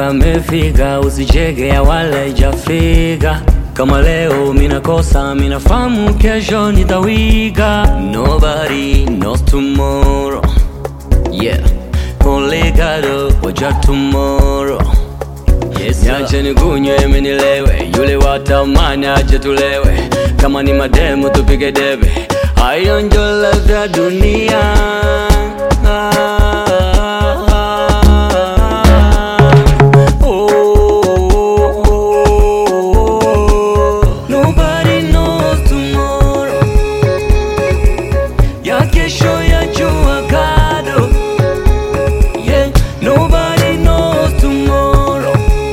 yamefika, usicheke ya wala ijafika. Kama leo minakosa, minafahamu kesho nitawika. Nobody knows tomorrow, yeah. Only God knows your tomorrow. Yes, Niache nikunywe mimi nilewe, yule watamani aje tulewe, kama ni mademu tupige debe, hayo ndio ladha ya dunia. Oh, oh, oh. Nobody knows tomorrow, ya kesho ya jua kado. Yeah, nobody knows tomorrow.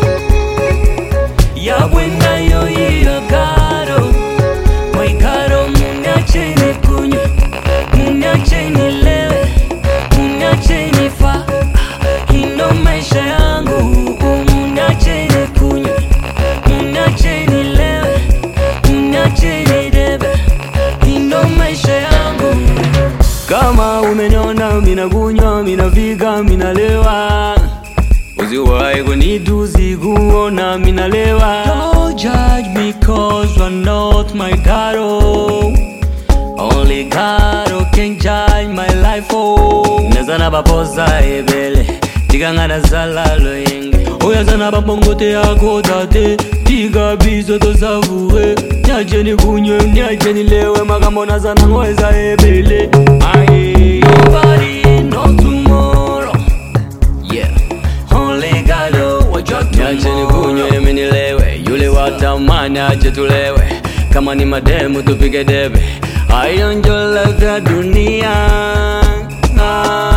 Ya buena yo hiyo karo. Moi karo muniache nikunywe. Muniache nilewe. Muniache nifa. Ino maisha yangu. Muniache nikunywe. Muniache nilewe. Muniache nidebe. Ino maisha yangu. Kama umeniona mina kunywa, mina vika, mina lewa Usiwahi kunitusi kuona mina lewa Don't judge me cause you're not my garo Only God can judge my life oh Nazana bapoza ebele Tikangana zala loyenge Oyazana babongote yako tate Tiga bizo to savure Niache nikunywe, niache nilewe Makambo nazana ngweza ebele Aye Nobody knows tomorrow Yeah Only God knows what you're Niache nikunywe, mimi nilewe Yule watamani aje tulewe Kama ni mademu tupige debe Hayo ndio ladha ya dunia ah.